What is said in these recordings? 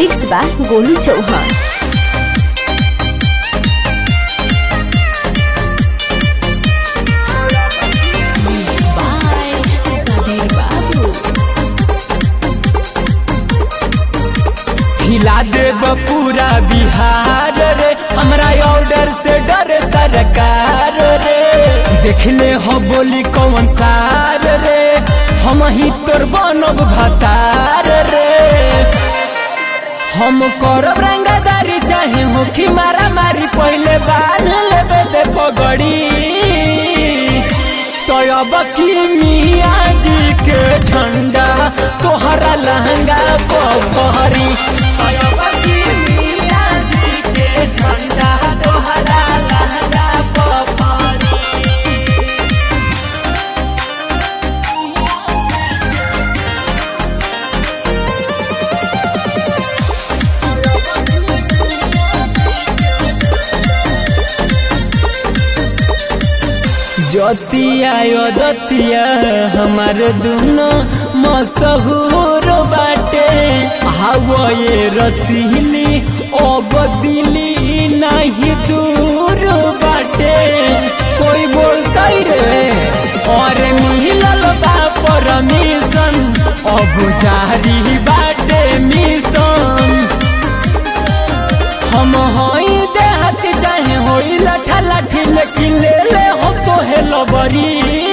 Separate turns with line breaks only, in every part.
mix बा Golu Chauhan by Sabir बाबू
हिला देब पूरा बिहार रे हमरा ऑर्डर से डरे सरकार रे देखले हो बोली कौन सार रे हम ही तोर बनब भतार रे हम करब रंगदारी चाहे होखी मारा मारी पहले बांध लेबे दे पगड़ी तो अब की मियाँ जी के झंडा तोहरा लहंगा पहरी अब की मियाँ जी के झंडा तोहरा लहंगा पहरी ज्योतिया दतिया हमार दोनों मशहूर बाटे हवा ये रसीली ओ बदिली नहीं दूर बाटे कोई बोलता रे और मिलल बा परमिशन अब जारी बाटे मिशन हम होई देहत चाहे होई लठा लाठी लेकिन ले ले हो तो हे लबरी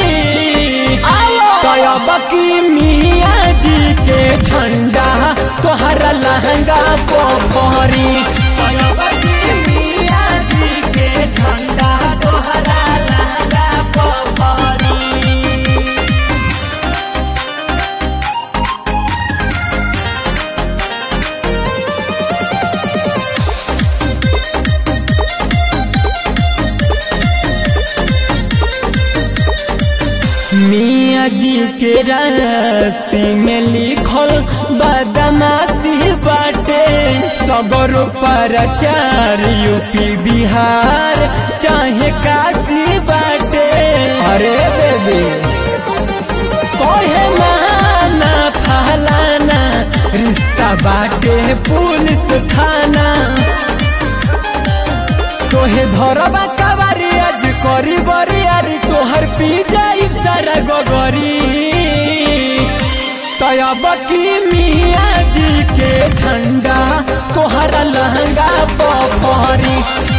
तयब की मियाँ जी के झंडा तोहरा लहंगा पोखरी तयब की मियाँ जी के झंडा तोहरा लहंगा पोखरी मियाँ जी के रास्ते में लिखल बदमाशी बाटे सबर पर चार यूपी बिहार चाहे काशी बाटे अरे बेबी कहे ना फलाना रिश्ता बाटे पुलिस थाना तोहे धरबा कबारी आज करी बरियारी तोहर पी जाइब सारा गगरी तयब की मियाँ जी के झंडा तोहरा लहंगा पहरी